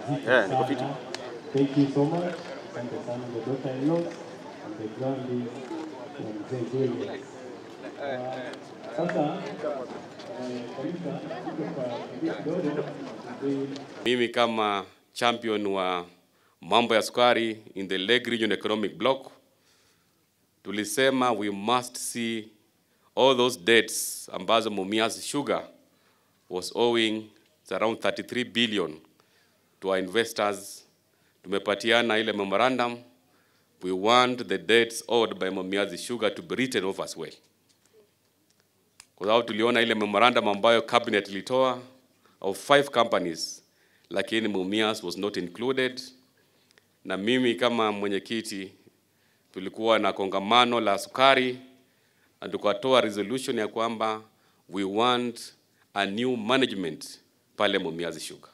Yeah, niko fiti. Thank you so much. Asante sana the daughter-in-law and the grandi ya mzee Julius. Ah, Sasa eh, kanisa iko kwa kipindi kidogo mzee Mimi kama champion wa mambo ya sukari in the Lake Region Economic Block tulisema we must see all those debts ambazo Mumias Sugar was owing it's around 33 billion to our investors. Tumepatiana ile memorandum. We want the debts owed by Mumias Sugar to be written off as well. Kwa sababu tuliona ile memorandum ambayo cabinet ilitoa of five companies, lakini Mumias was not included. Na mimi kama mwenyekiti tulikuwa na kongamano la sukari na tukatoa resolution ya kwamba we want a new management pale Mumias Sugar.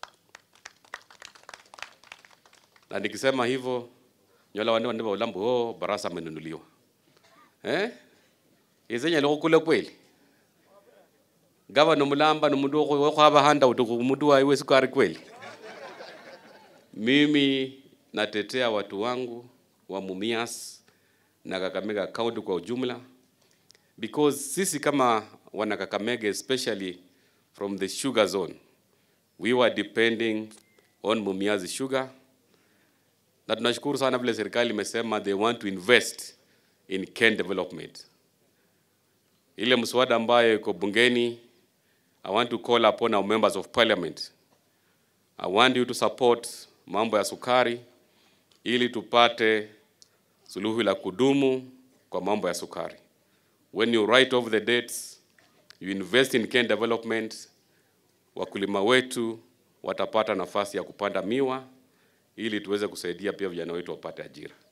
Na nikisema hivyo nyola wande wande ulambo oh, barasa amenunuliwa eh izenye loko kule kweli gavana mulamba ni mundu wokhwaba handout mundu waiwe sukari kweli mimi natetea watu wangu wa Mumias na Kakamega County kwa ujumla because sisi kama wana Kakamega especially from the sugar zone we were depending on Mumias sugar na tunashukuru sana vile serikali imesema they want to invest in cane development. Ile mswada ambayo iko bungeni, I want to call upon our members of parliament. I want you to support mambo ya sukari ili tupate suluhu la kudumu kwa mambo ya sukari. When you write off the debts, you invest in cane development, wakulima wetu watapata nafasi ya kupanda miwa ili tuweze kusaidia pia vijana wetu wapate ajira.